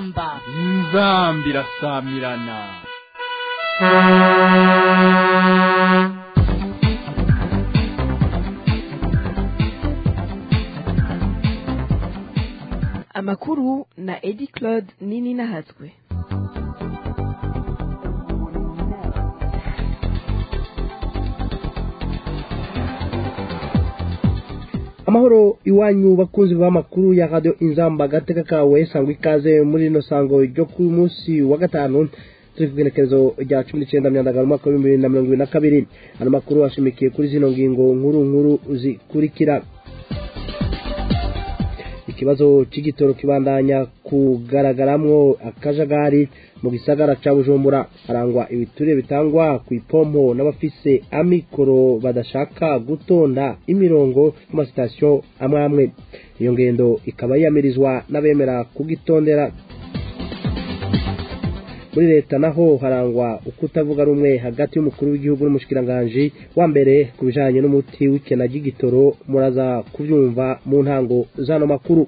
inzamba inzamba irasamirana amakuru na edi claude nini nahatswe amahoro iwanyu bakunzi b'amakuru ya radio inzamba gateka kawe sangwa ikaze muri rino sango ryo ku munsi wa gatanu turi ku igenekerezo rya cumi n'icyenda myandagano umwaka w'ibihumbi bibiri na mirongo ibiri na kabiri ano makuru ashimikiye kuri zino ngingo nkuru nkuru zikurikira ikibazo cy'igitoro kibandanya kugaragaramwo akajagari mu gisagara ca bujumbura harangwa ibiturire bitangwa ku ipompo n'abafise amikoro badashaka gutonda imirongo ku masitasiyo amwe amwe iyo ngendo ikaba yiyamirizwa n'abemera kugitondera muri leta naho harangwa ukutavuga rumwe hagati y'umukuru w'igihugu n'umushikiranganji wa mbere ku bijanye n'umuti w'ikena ry'igitoro muraza kuvyumva mu ntango zano makuru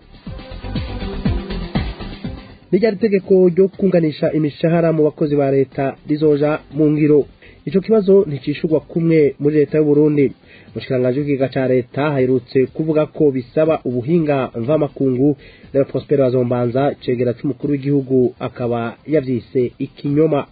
nijyari itegeko ryo kunganisha imishahara mu bakozi ba leta rizoja mu ngiro ico kibazo nticishurwa kumwe muri leta y'u Burundi umushikiranganji w'ikiga ca leta haherutse kuvuga ko bisaba ubuhinga mvamakungu rero Prosper Bazombanza cegera c'umukuru w'igihugu akaba yavyise ikinyoma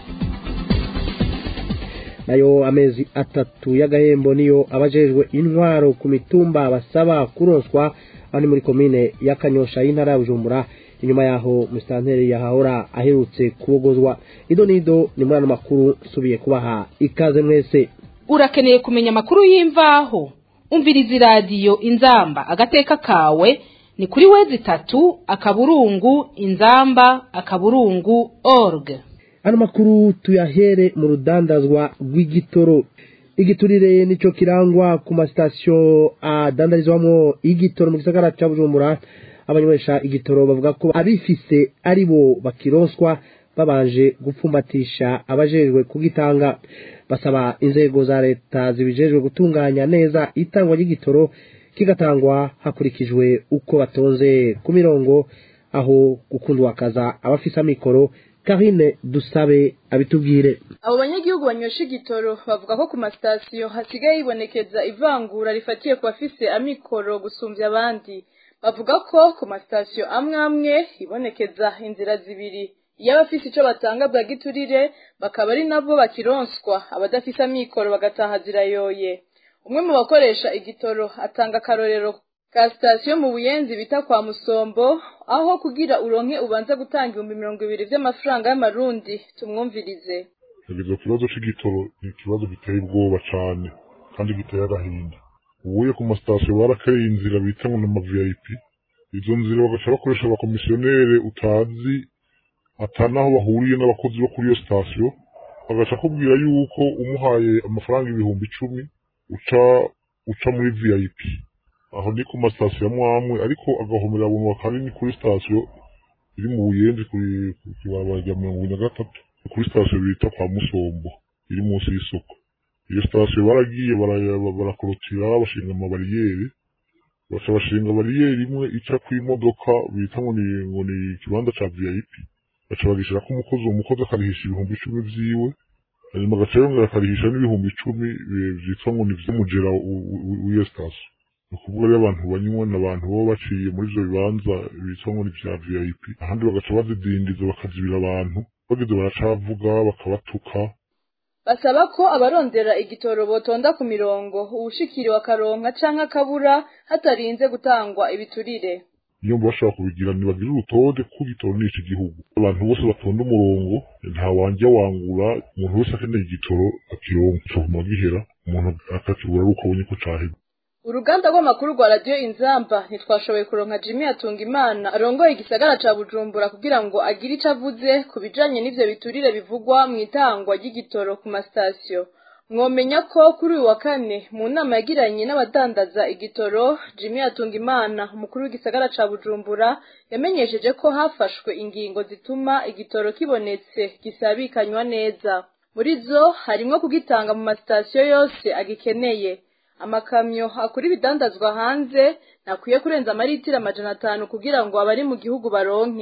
nayo amezi atatu y'agahembo niyo abajejwe intwaro ku mitumba basaba kuronswa aho ni muri komine ya Kanyosha y'intara ya Bujumbura inyuma yaho musitanteri yahahora aherutse kubogozwa ido nido ni muri ano makuru nsubiye kubaha ikaze mwese urakeneye kumenya amakuru y'imvaho umviriza iradiyo inzamba agateka kawe ni kuri wezi itatu akaburungu inzamba akaburungu org ano makuru tuyahere mu rudandazwa rw'igitoro igiturire nico kirangwa ku masitasiyo adandarizwamo igitoro mu gisagara ca bujumbura abanywesha igitoro bavuga ko abifise ari bo bakironswa babanje gupfumbatisha abajejwe kugitanga basaba inzego za leta zibijejwe gutunganya neza itangwa ry'igitoro kigatangwa hakurikijwe uko batonze ku mirongo aho gukundwa akaza abafise amikoro Karine dusabe abitubwire abo banyagihugu banywesha igitoro bavuga ko ku masitasiyo hasigaye hibonekeza ivangura rifatiye ku bafise amikoro gusumbya abandi bavuga ko ku masitasiyo amwe amwe hibonekeza inzira zibiri iyo abafise ico batanga bwa giturire bakaba ari nabo bakironswa abadafise amikoro bagataha zirayoye umwe mu bakoresha igitoro atanga akarorero ka sitasiyo mu buyenzi bita kwa musombo aho kugira uronke ubanza gutanga ibihumbi mirongo ibiri vy'amafaranga y'amarundi tumwumvirize ikibazo kibazo c'igitoro ni ikibazo giteye ubwoba cane kandi giteye agahinda ubuye ku masitasiyo barakereye inzira bita ngo n'ama vip izo nzira bagaca bakoresha abakomisiyonere utazi atanaho bahuriye n'abakozi bo kuri iyo sitasiyo bagaca akubwira yuko umuhaye amafaranga ibihumbi icumi uca uca muri vip aho ni ku masitasiyo amwe amwe ariko agahomera bunwa kanini kuri sitasiyo iri mu buyenzi kuri ibarabara rya mirongo ibiri na gatatu kuri sitasiyo bita kwa musombo iri munsi y'isoko iyo sitasiyo baragiye barakorotira bashinga amabariyeri baca bashinga bariyeri imwe ica kw'imodoka bita ngo ni ngo ni ikibanza ca vip baca bagishirako umukozi uwo mukozi akarihisha ibihumbi icumi vyiwe hanyuma agaca yongera akarihisha n'ibihumbi icumi vyitwa ngo ni vy'umujera w'iyo sitasiyo ni ukuvuga rero abantu banywa ni abantu baba baciye muri ivyo bibanza bitwa ngo ni vya vip ahandi bagaca bazidindiza bakazibira abantu bageze baracavuga bakabatuka basaba ko abarondera igitoro botonda ku mirongo uwushikiriwe akaronka canke akabura hatarinze gutangwa ibiturire iyo mba bashaka kubigira ntibagire urutonde kuko igitoro ni iki gihugu abantu bose batonda umurongo nta wanja wangura umuntu wese akeneye igitoro akironka coguma gihera umuntu akakibura ari uko abonye ko caheze uruganda rw'amakuru rwa radiyo inzamba ntitwashoboye kuronka jimmy atunga imana arongoye igisagara ca bujumbura kugira ngo agire ico avuze ku bijanye n'ivyo biturire bivugwa mu itangwa ry'igitoro ku masitasiyo mwomenya ko kuri uyu wa kane mu nama yagiranye n'abadandaza igitoro jimmy atunga imana umukuru w'igisagara ca bujumbura yamenyesheje ko hafashwe ingingo zituma igitoro kibonetse gisabikanywa neza muri zo harimwo kugitanga mu masitasiyo yose agikeneye amakamyo akura ibidandazwa hanze ntakwiye kurenza amaritiro amajana atanu kugira ngo abari mu gihugu baronke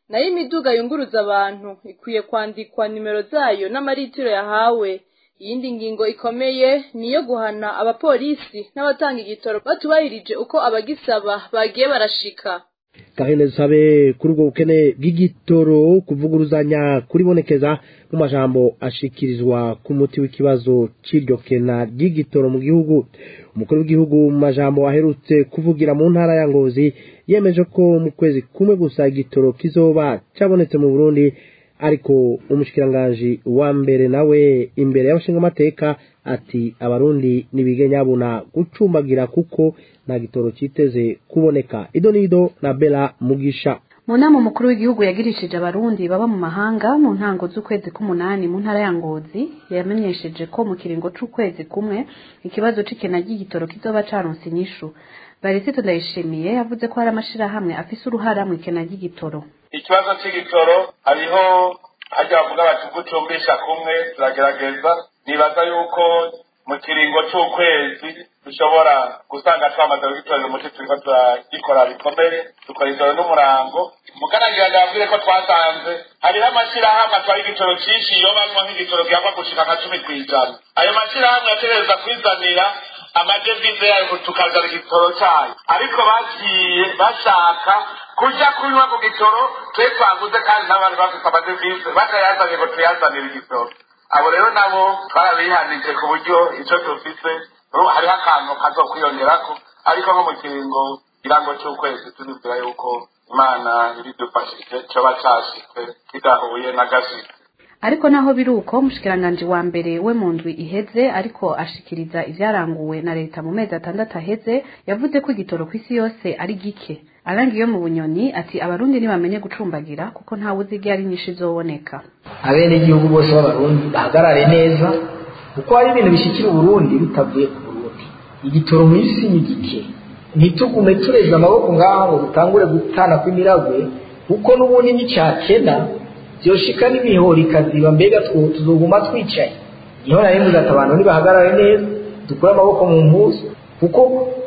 nayo imiduga yunguruza abantu ikwiye kwandikwa nimero zayo n'amaritiro yahawe iyindi ngingo ikomeye niyo guhana abapolisi n'abatanga igitoro batubahirije uko abagisaba bagiye barashika gahene dusabe kuri ubwo bukene bw'igitoro kuvuguruzanya kuribonekeza mu majambo ashikirizwa ku muti w'ikibazo c'iryo kena ry'igitoro mu gihugu umukuru w'igihugu mu majambo aherutse kuvugira mu ntara ya ngozi yemeje ko mu kwezi kumwe gusa igitoro kizoba cabonetse mu burundi ariko umushikiranganji wa mbere nawe imbere y'abashingamateka ati abarundi nibige nyabuna gucumbagira kuko nta gitoro citeze kuboneka ido nido na bela mugisha mu nama umukuru w'igihugu yagirishije abarundi baba mu mahanga mu ntango z'ukwezi k'umunani mu ntara ya ngozi yamenyesheje ko mu kiringo c'ukwezi kumwe ikibazo c'ikena ry'igitoro kizoba caronse inyishu barisito ndayishimiye yavuze ko hari amashirahamwe afise uruhara mu ikena ry'igitoro ikibazo c'igitoro hariho harya bavuga bati gucumbisha kumwe turagerageza nibaza yuko mu kiringo c'ukwezi dushobora gusanga twamaze kugitorera umuti turiko turagikora bikomere dukora ijoro n'umurango mukanagira ndababwire ko twasanze hariho amashirahamwe atwara igitoro cinshi yobamwo nk'igitoro gihakwa gushika nka cumi kw'ijana ayo mashirahamwe yategereza kwizanira amadevize yayo tukazana igitoro cyayo ariko bagiye bashaka kuja kunywa ku gitoro twe twaguze kandi n'abantu bafite amadevize batayazanye ngo tuyazanire igitoro abo rero nabo twarabihanije ku buryo ico dufise hariho akantu kazokwiyongerako ariko nko mu kiringo kirango c'ukwezi tunizera yuko imana ibidufashije coba cashitse kidahuye n'agashitsi ariko naho biri uko umushikiranganji wa mbere we mu ndwi iheze ariko ashikiriza ivyaranguwe na leta mu mezi atandatu aheze yavuze ko igitoro kw'isi yose ari gike arangiye mu bunyoni ati abarundi ntibamenye gucumbagira kuko ntawe uzi igihe ari nyinshi izoboneka abenegihugu bose b'abarundi bahagarare neza kuko hari ibintu bishikira uburundi bitavuye ku burundi igitoro mu isi ni gike ntitugume tureza amaboko ngaho ngo dutangure gutana kw'imiragwe kuko n'ubundi n'icyakena byoshika n'imihoro ikaziba mbega tuzoguma twicaye niho nari mvuze ati abantu nibahagarare neza dukure amaboko mu mpuzu kuko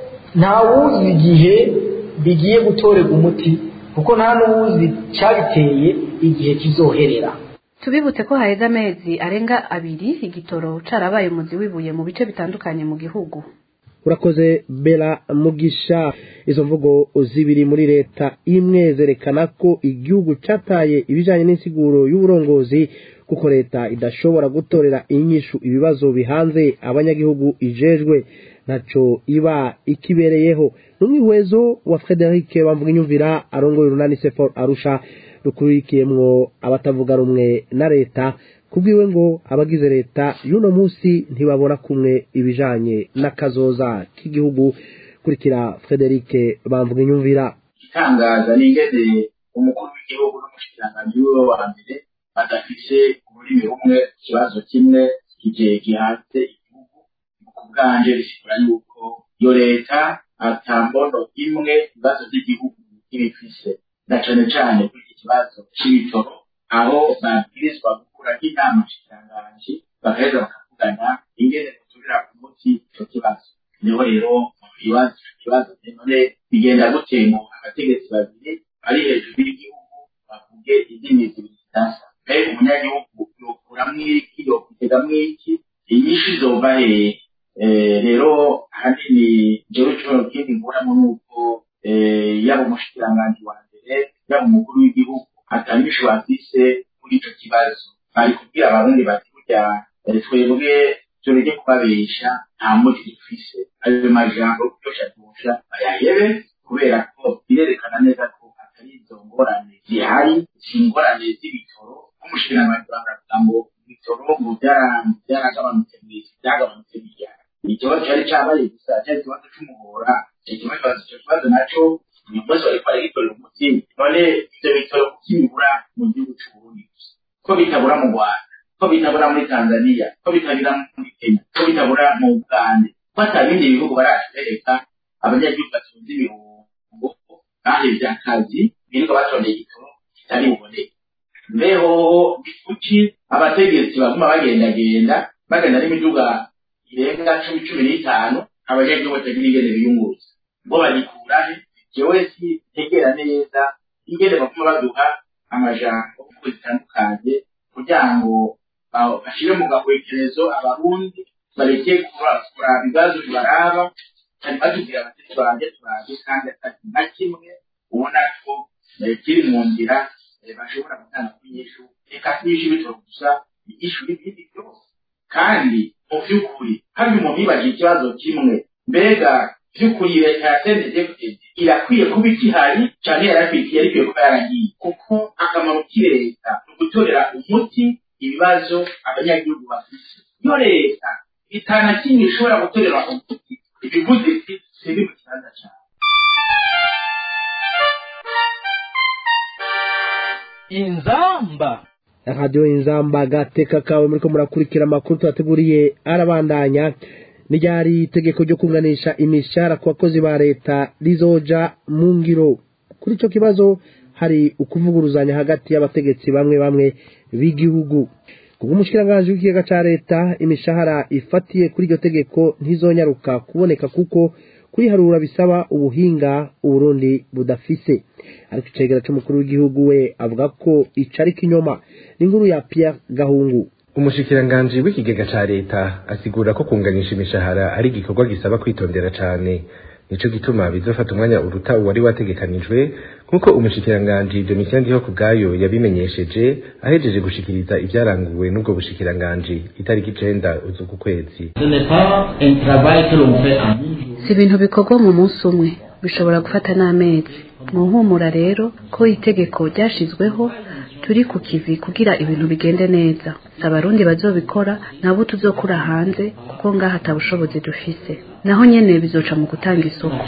ntawuzi igihe bigiye gutorerwa umuti kuko nta n'uwuzi cyabiteye igihe kizoherera tubibutse ko haheze amezi arenga abiri igitoro carabaye umuzi wibuye mu bice bitandukanye mu gihugu urakoze bela mugisha izo mvugo zibiri muri leta imwe zerekana ko igihugu cataye ibijanye n'insiguro y'uburongozi kuko leta idashobora gutorera inyishu ibibazo bihanze abanyagihugu ijejwe ntaco iba ikibereyeho n'umwihwezo wa Frederic bamvuga inyumvira arongoye urunani sefor arusha rukurikiyemwo abatavuga rumwe na leta kubwiwe ngo abagize leta y'uno munsi ntibabona kumwe ibijanye n'akazoza k'igihugu kurikira Frederic bamvuga inyumvira itangaza n'ingene umukuru w'igihugu n'umushikiranganji wiwe wa mbere badafise ururimi rumwe ikibazo kimwe kigiye gihanze igihugu ku bwanje bisigura yuko iyo leta atambono imwe ibibazo by'igihugu ibifise na cane cane kuri iki kibazo c'ibitoro aho babwirizwa gukura nk'inama nshikiranganji bagaheza bakavugana ingene guturira ku muti ico kibazo niho rero ibibazo ico kibazo none bigenda gute ngo abategetsi babiri bari hejuru y'igihugu bavuge indimi zibiri zidasa mbere umunyagihugu yokuramwo iki yokwitegamo iki inyinshi zova hehe rero ahanini jewe coro kindi nkuramo nuko yaba umushikiranganji wa mbere yaba umukuru w'igihugu atanyishu bafise kuri ico kibazo bari kubwira abarundi bati burya twebwe tureke kubabesha nta muti dufise ayo majambo kuryosha kurusha bayahebe kubera ko birerekana neza ko atari izo ngorane zihari si ingorane z'ibitoro nk'umushikiranganji bakavuga ngo ibitoro ngo byaragabanutse mw'isi byagabanutse bijyana ikibazo cyari cyabaye gusa cyari ikibazo c'umuhora icyo kibazo icyo kibazo naco uyu munsi bariko baragitorera umuti none ivyo bitoro kukibura mu gihugu c'uburundi gusa ko bitabura mu rwanda ko bitabura muri tanzania ko bitabura muri kenya ko bitabura mu bugande ko ata bindi bihugu baratwereka abanyagihugu batunze ibihumbo bahevye akazi birirwa batondeye igitoro kitari buboneke mbeho ni kuki abategetsi baguma bagendagenda bagenda n'imiduga irenga cumi cumi n'itanu abanyagihugu batagira ingene biyunguruza ngo bagikurahe jewe si ntegera neza ingene baguma baduha amajambo uko zitandukanye kugira ngo bashyire mu gahwekerezo abarundi bareke kuraba ibibazo bibaraba cyane batubwira abatesi banjye turazi kandi atari na kimwe ubona ko kiri mu nzira bashobora gutanga kunyishu reka nyinshi bityo gusa inyishu n'ibindi byose kandi mu by'ukuri hano umuntu yibaje ikibazo kimwe mbega by'ukuri leta ya sendegefudede irakwiye kuba ikihari cyane yarakwiye yari ikwiye kuba yaragiye kuko akamaro k'i leta ni ugutorera umuti ibibazo abanyagihugu bafite iyo leta itana kimwe ishobora gutorera umuti ibivugitsi siri mu kibanza cyawe inzamba radiyo inzamba gateka kawe muriko murakurikira amakuru tubateguriye arabandanya n'iryari itegeko ryo kunganisha imishahara ku bakozi ba leta rizoja mu ngiro kuri icyo kibazo hari ukuvuguruzanya hagati y'abategetsi bamwe bamwe b'igihugu kubwo umushikiranganji w'ikiyaga ca leta imishahara ifatiye kuri iryo tegeko ntizonyaruka kuboneka kuko kuyiharura bisaba ubuhinga uburundi budafise ariko icegera c'umukuru w'igihugu we avuga ko ico ari kinyoma n'inkuru ya Pierre Gahungu umushikiranganji w'ikigega ca leta asigura ko kunganisha imishahara ari igikorwa gisaba kwitondera cane nico gituma bizofata umwanya uruta uwari wategekanijwe nk'uko umushikiranganji Domitien Ndiho kubwayo yabimenyesheje ahejeje gushikiriza ivyaranguwe n'ubwo bushikiranganji itariki icenda uzuku kwezi si ibintu bikorwa mu munsi umwe bishobora gufata n'amezi mu nkumura rero ko itegeko ryashizweho turi ku kivi kugira ibintu bigende neza si abarundi bazobikora nabo tuzokura hanze kuko ngaha ata bushobozi dufise naho nyene bizoca mu gutanga isoko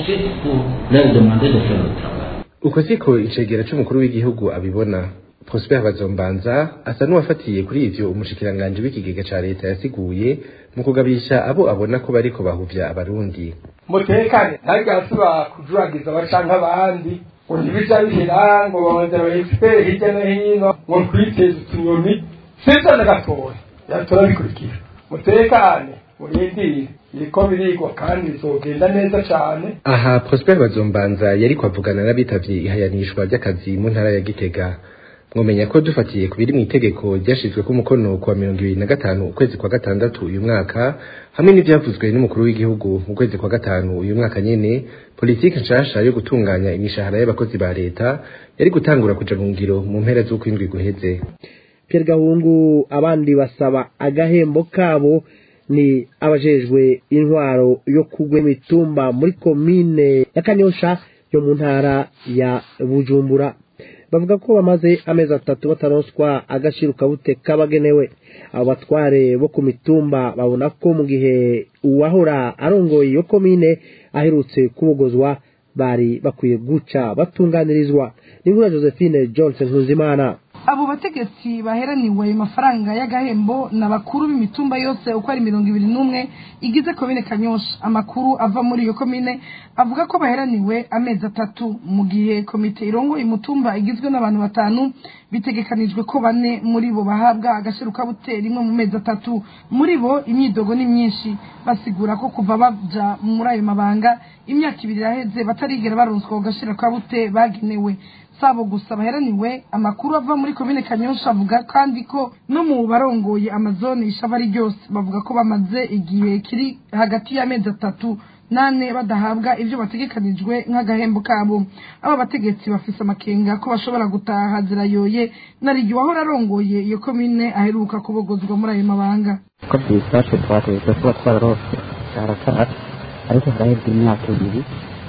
uko siko icegera c'umukuru w'igihugu abibona Prosper Bazombanza asa n'uwafatiye kuri ivyo umushikiranganji w'ikigega ca leta yasiguye mu kugabisha abo abona ko bariko bahuvya abarundi mutekane ntagasubira kujuragiza abacanke abandi ngo ntibija bihera ngo babonera aba expert hirya no hino ngo twiteze utunyoni sivyo na gatoya yatora bikurikira mutekane murindire biriko birigwa kandi bizogenda neza cane aha Prosper Bazombanza yariko avugana n'abitavye ihayanishwa ry'akazi mu ntara ya Gitega mwomenya ko dufatiye ku biri mu itegeko ryashizwe ku mukono kuwa mirongo ibiri na gatanu ukwezi kwa gatandatu uyu mwaka hamwe n'ivyavuzwe n'umukuru w'igihugu mu kwezi kwa gatanu uyu mwaka nyene politiki nshasha yo gutunganya imishahara y'abakozi ba leta yari gutangura kuja mu ngiro mu mpera z'ukwindwi guheze Pierre Gahungu abandi basaba agahembo kabo ni abajejwe intwaro yo kugwa imitumba muri komine ya Kanyosha yo mu ntara ya Bujumbura bavuga ko bamaze amezi atatu bataronswa agashiro kabute kabagenewe abo batware bo ku mitumba babona ko mu gihe uwahora arongoye iyo komine aherutse kubogozwa bari bakwiye guca batunganirizwa n'inkuru ya Josephine Johnson Nkuzimana abo bategetsi baheraniwe ayo mafaranga y'agahembo ni abakuru b'imitumba yose uko ari mirongo ibiri n'umwe igize komine kanyosha amakuru ava muri iyo komine avuga ko baheraniwe amezi atatu mu gihe komite irongoye umutumba igizwe n'abantu batanu bitegekanijwe ko bane muri bo bahabwa agashiro kabute rimwe mu mezi atatu muri bo imyidogo ni myinshi basigura ko kuva baja muri ayo mabanga imyaka ibiri iraheze batarigera baronswa ako gashiro kabute bagenewe sabo gusa baheraniwe amakuru ava muri komine kanyosha avuga kandi ko no mu barongoye amazone ishaba ari ryose bavuga ko bamaze igihe kiri hagati y'amezi atatu nane badahabwa ibyo bategekanijwe nk'agahembo kabo aba bategetsi bafise amakenga ko bashobora gutaha zirayoye narigi wahora arongoye iyo komine aheruka kubogozwa muri ayo mabanga ko byifashe twategetse kuba twararose cyaracacu ariko harahebwa imyaka ibiri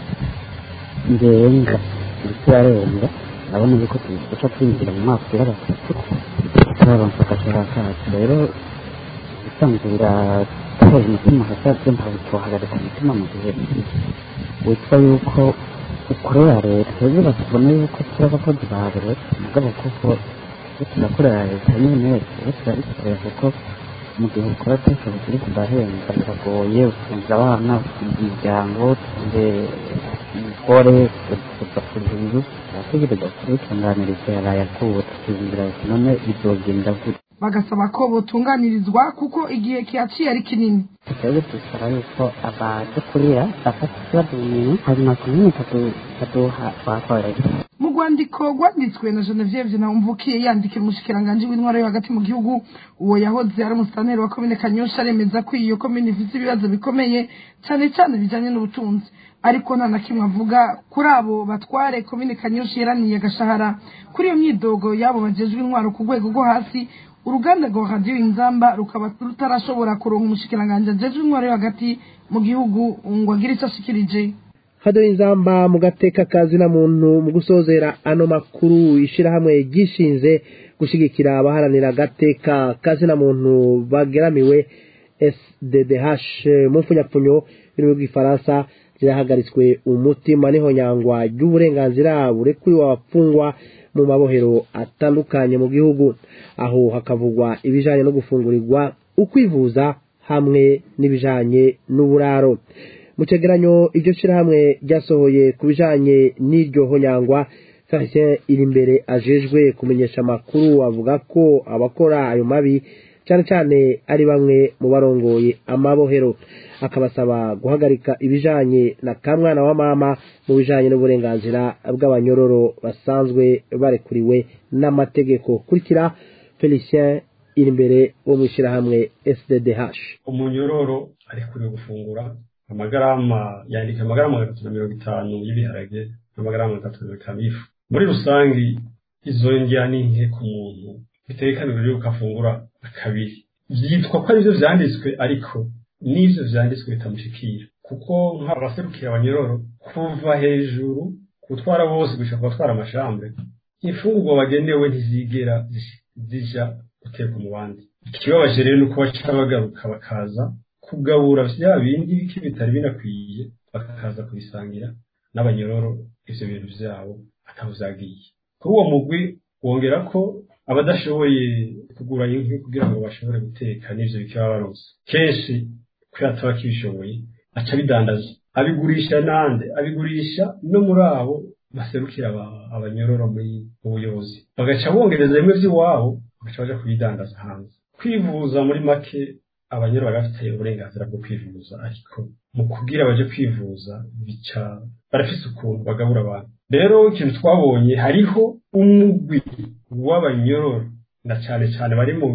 ngenga ndetse yarenga urabona yuko duca twinjira mu mwaka wa gatatu turaronsa agashara kacu rero usanzwe biratera umutima hagati ntabwo tuhagarika umutima mu gihe witwa yuko ukorera leta rero batubona yuko turi abakozi ba leta mugabo kuko iyo turakorera leta nyine rero turabikorera kuko mu gihe ukora twese turi kudahembwa biragoye utunze abana utunze imiryango utunze umugore ugakurira inzu arategereza kubitunganiriza yaraye akuwe tukizindira none bizogenda gute bagasaba ko botunganirizwa kuko igihe kihaciye ari kinini twebwe dusaba yuko abadukurira bafata ikibazo mu minwe hanyuma ku minsi ikaduha twakorera mu rwandiko rwanditswe na genevieve ntawumvukiye yandikira umushikiranganji w'intwaro yo hagati mu gihugu uwo yahoze ari umusitaneri wa komine kanyosha aremeza ko iyo komine ifite ibibazo bikomeye cyane cyane bijyanye n'ubutunzi ariko nta na kimwe avuga kuri abo batware komine kanyosha yaraniye agashahara kuri iyo myidogo y'abo bagejwe intwaro ku rwego rwo hasi uruganda rwa radiyo inzamba rukaba rutarashobora kuronka umushikiranganji ajejwe intwaro yo hagati mu gihugu ngo agire icyo ashikirije hado inzamba mu gateka kazina muntu mu gusozera ano makuru ishirahamwe gishinze gushigikira abaharanira agateka kazina muntu bageramiwe SDDH mu mfunyapfunyo birimo bw'ifaransa rirahagaritswe umutima n'ihonyangwa ry'uburenganzira burekuriwe abafungwa mu mabohero atandukanye mu gihugu aho hakavugwa ibijanye no gufungurirwa ukwivuza hamwe n'ibijanye n'uburaro mu cegeranyo iryo shirahamwe ryasohoye ku bijanye n'iryo honyangwa Felicien iri imbere ajejwe kumenyesha amakuru avuga ko abakora ayo mabi cyane cyane ari bamwe mu barongoye amabohero akabasaba guhagarika ibijanye na kamwana wa mama mu bijanye n'uburenganzira bw'abanyororo basanzwe barekuriwe n'amategeko kurikira Felicien iri imbere wo mu ishyirahamwe SDDH umunyororo arekuriwe gufungura amagarama yandika amagarama gatatu na mirongo itanu y'ibiharage n'amagarama gatatu na mirongo itanu y'ifu muri rusange izo ndya ni nke ku muntu bitekanijwe yuko afungura kabiri byitwa ko aribyo vyanditswe ariko n'ivyo vyanditswe bitamushikira kuko nk'abaserukira abanyororo kuva hejuru gutwara bose gushika kubatwara amashambre imfungurwa bagenewe ntizigera zija guterwa mu bandi ikibabaje rero ni uko baca bagaruka bakaza kugabura vya bindi bike bitari binakwiye bakaza kubisangira n'abanyororo ivyo bintu vyabo ataho vyagiye kuri uwo mugwi wongera ko abadashoboye kugura inkwi kugira ngo bashobore guteka n'ivyo bike baba baronse kenshi kubera ataba akibishoboye aca abidandaza abigurisha nande abigurisha no muri abo baserukira abanyororo muri ubuyobozi bagaca bongereza bimwe vy'iwabo bagaca baja kubidandaza hanze kwivuza muri make abanyoro barafite uburenganzira bwo kwivuza ariko mu kugira baje kwivuza bica barafise ukuntu bagabura abantu rero ikintu twabonye hariho umugwi w'abanyororo na cane cane bari mu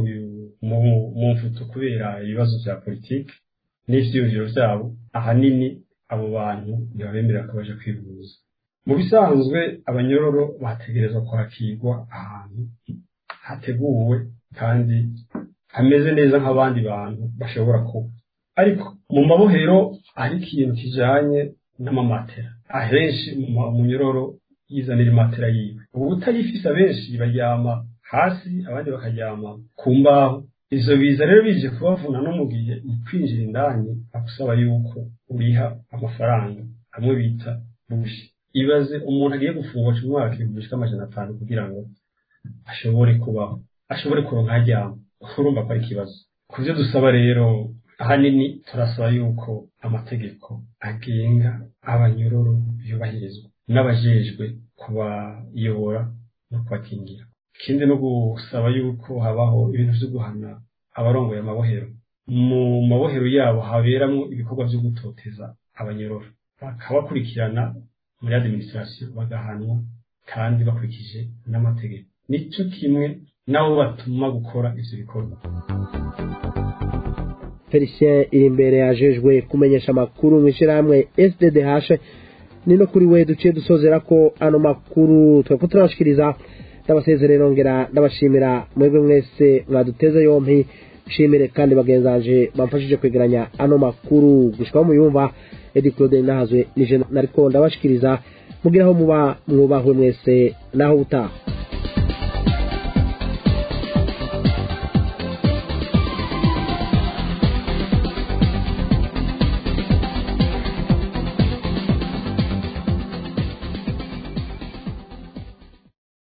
mu mfuto kubera ibibazo vya politiki n'ivyiyumviro vyabo ahanini abo bantu ntibabemerera ko baje kwivuza mu bisanzwe abanyororo bategerezwa kwakirwa ahantu hateguwe kandi hameze neza nk'abandi bantu bashobora kuba ariko mu mabohero hari ikintu kijanye n'amamatera ahenshi mu nyororo yizanira imatera yiwe ubu utayifise abenshi baryama hasi abandi bakaryama ku mbaho ivyo biza rero bije kubavuna no mu gihe kwinjira indani agusaba yuko uriha amafaranga amwe bita bushi ibaze umuntu agiye gufungwa umwaka ibihumbi bishika amajana atanu kugira ngo ashobore kubaho ashobore kuronka aryama urumva ko ari ikibazo ku byo dusaba rero ahanini turasaba yuko amategeko agenga abanyororo yubahirizwa n'abajejwe kubayobora no kubakingira ikindi no gusaba yuko habaho ibintu vyo guhana abarongoye amabohero mu mabohero yabo haberamwo ibikorwa vyo gutoteza abanyororo bakabakurikirana muri administration bagahanwa kandi bakurikije n'amategeko nico kimwe nabo batuma gukora ivyo bikorwa felicien iri imbere yajejwe kumenyesha amakuru mu ishyirahamwe sddh ni no kuri we duciye dusozera ko ano makuru twako turabashikiriza ndabasezerera nongera ndabashimira mwebwe mwese mwaduteze yompi nshimire kandi bagenzanje bamfashije kwegeranya ano makuru gushikaho muyumva edi claude nahazwe nije nariko ndabashikiriza mugiraho muba mwubahwe mwese naho utaha